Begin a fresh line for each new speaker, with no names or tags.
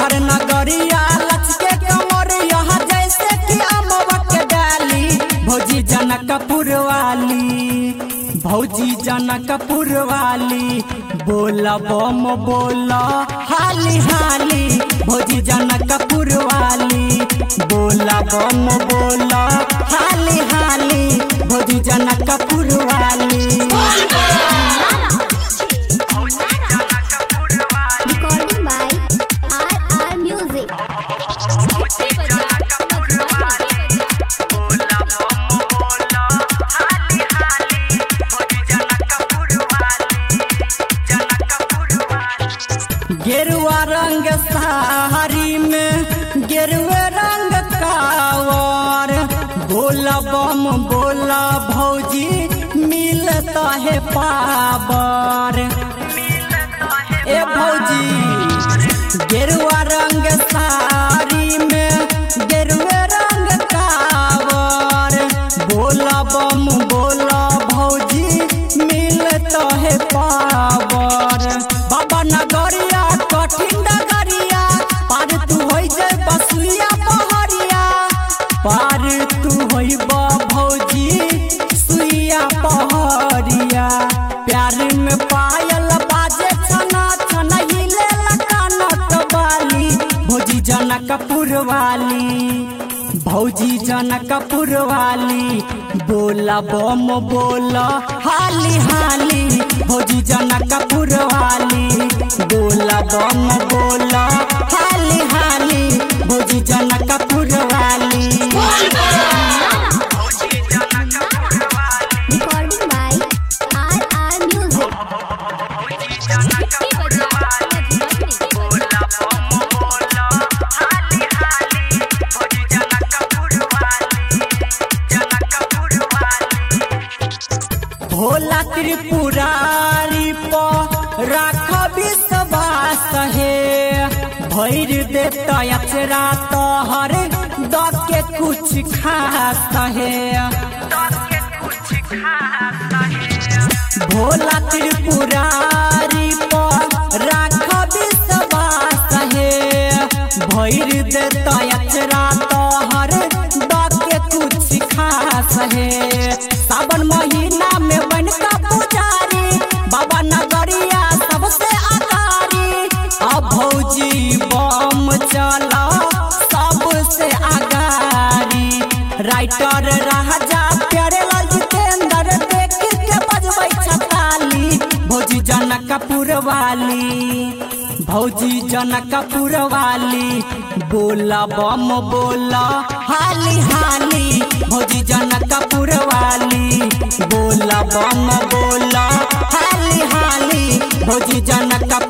देवघर नगरिया लचके कमर यहाँ जैसे कि अमवा के डाली भौजी जनकपुर वाली भौजी जनकपुर वाली बोला बम बोला हाली हाली भौजी जनकपुर वाली बोला बम बोला हाली हाली भौजी जनकपुर वाली
Recording by RR Music.
गेरुआ रंग साड़ी में गेरुए रंग कावर बोला बम बोला भौजी मिलता है पावर ए भौजी गेरुआ रंग साड़ी में गेरुए रंग कावर बोला बम बोला भौजी मिलता है पावर बाबा नगरिया कठिन डगरिया पार तू होई जे बसुइया पहरिया पार तू होई बा भौजी सुइया पहरिया प्यार में पायल बाजे छना छना हिले लकानत वाली भौजी जनकपुर वाली भौजी जनकपुर वाली बोला बम बोला हाली हाली भौजी जनकपुर वाली बोला बम बोला हाली हाली भौजी जनकपुर वाली
Recording by RR Music.
Bhola Tripurari पर राख विश्वास हे भैर देता अचरा तोहर द के कुछ खास हे भोला त्रिपुरारी पर राख विश्वास हे भैर देता अचरा तोहर द के कुछ खास हे सावन महीना में बनका पुजारी बाबा नगरिया सबसे आगारी अब भौजी बम चला सबसे आगारी राइटर राजा प्यारे लाल जितेंद्र देख के बजबै छताली भौजी जनकपुर वाली भौजी जनकपुर वाली बोला बम बोला हाली हाली भौजी जनकपुर वाली बोला बम बोला हाली हाली भौजी जनकपुर